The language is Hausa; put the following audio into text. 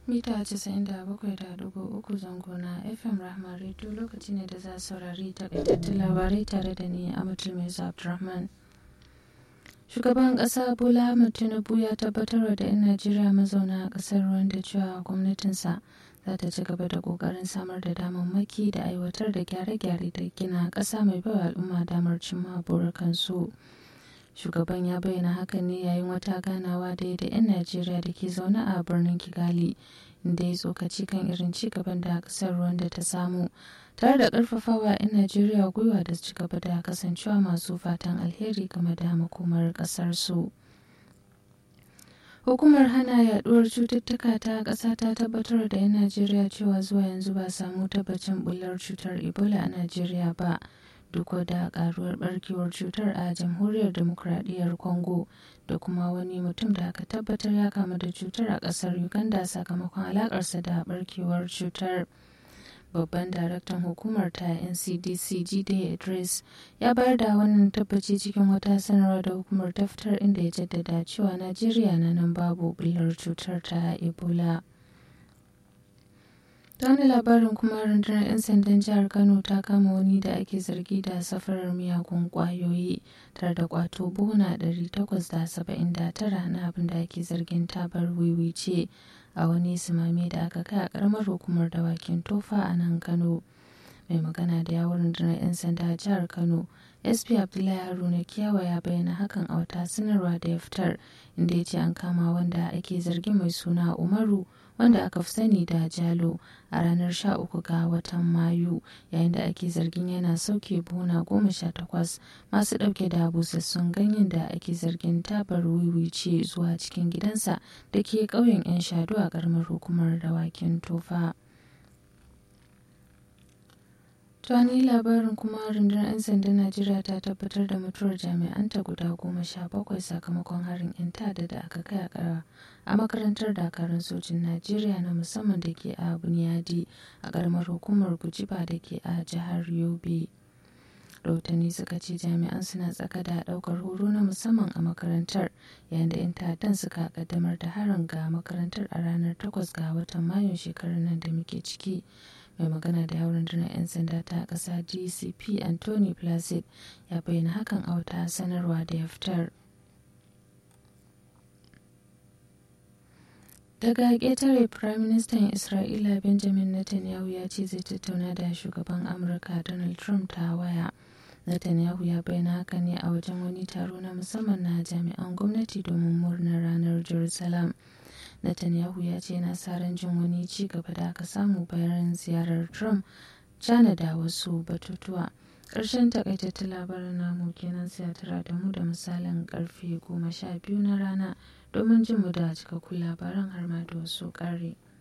mita 97.3 zango na fm rahma radio lokaci ne da za saurari takaitattun labarai tare da ni a mai abdulrahman shugaban kasa bola ahmed tinubu ya tabbatar da 'yan najeriya mazauna a kasar rwanda cewa gwamnatinsa za ta ci gaba da kokarin samar da damammaki da aiwatar da gyare-gyare da gina kasa mai bawa al'umma damar cimma burukansu shugaban ya bayyana hakan ne yayin wata ganawa da da 'yan najeriya da ke zaune a birnin kigali inda ya tsokaci kan irin ci gaban da kasar rwanda ta samu tare da karfafawa 'yan najeriya gwiwa da ci gaba da kasancewa masu fatan alheri game da makomar kasar su hukumar hana yaduwar cututtuka ta ƙasa ta tabbatar da 'yan najeriya cewa zuwa yanzu ba samu tabbacin bullar cutar ebola a najeriya ba duk da karuwar barkewar cutar a jamhuriyar demokradiyyar congo da kuma wani mutum da aka tabbatar ya kamu da cutar a kasar uganda sakamakon alakarsa da barkewar cutar babban daraktan hukumar ta ncdc jide idris ya bayar da wannan tabbaci cikin wata sanarwa da hukumar ta fitar inda ya jaddada cewa najeriya na nan babu bullar cutar ta ebola ta wani labarin kuma rundunar 'yan sandan jihar kano ta kama wani da ake zargi da safarar miyagun kwayoyi tare da kwato buhuna 879 na abin da ake zargin tabar wiwi ce a wani simame da aka kai a karamar hukumar dawakin tofa a nan kano mai magana da yawon rundunar 'yan sanda a jihar kano sp abdullahi haruna kiyawa ya bayyana hakan a wata sanarwa da ya fitar inda ya ce an kama wanda ake zargi mai suna umaru wanda aka fi sani da jalo a ranar 13 ga watan mayu yayin da ake zargin yana sauke buhuna goma sha takwas masu dauke da busassun ganyen da ake zargin tabar wiwi ce zuwa cikin gidansa da ke ƙauyen 'yan shadu a ƙaramar hukumar dawakin tofa. Tani labarin kuma rundunar 'yan sandan Najeriya ta tabbatar da mutuwar jami'anta guda goma sha bakwai sakamakon harin 'yan tada da aka kai a makarantar dakarun sojin Najeriya na musamman da ke a Bunyadi a karamar hukumar Gujiba da ke a jihar Yobe. rahotanni suka ce jami'an suna tsaka da daukar horo na musamman a makarantar yayin da 'yan ta'addan suka kaddamar da harin ga makarantar a ranar 8 ga watan mayun shekarar nan da muke ciki mai magana da yawon rundunar 'yan sanda ta ƙasa dcp anthony placid ya bayyana hakan a wata sanarwa da ya fitar daga ƙetare firaministan isra'ila benjamin netanyahu ya ce zai tattauna da shugaban amurka donald trump ta waya netanyahu ya bayyana haka ne a wajen wani taro na musamman na jami'an gwamnati domin murnar ranar jerusalem Netanyahu ya ce na sa ran jin wani ci gaba da aka samu bayan ziyarar Trump China da wasu batutuwa. Ƙarshen takaitattun labarin namu kenan sai a tara da mu da misalin karfe goma sha biyu na rana domin jin mu da cikakkun labaran har ma da wasu ƙari.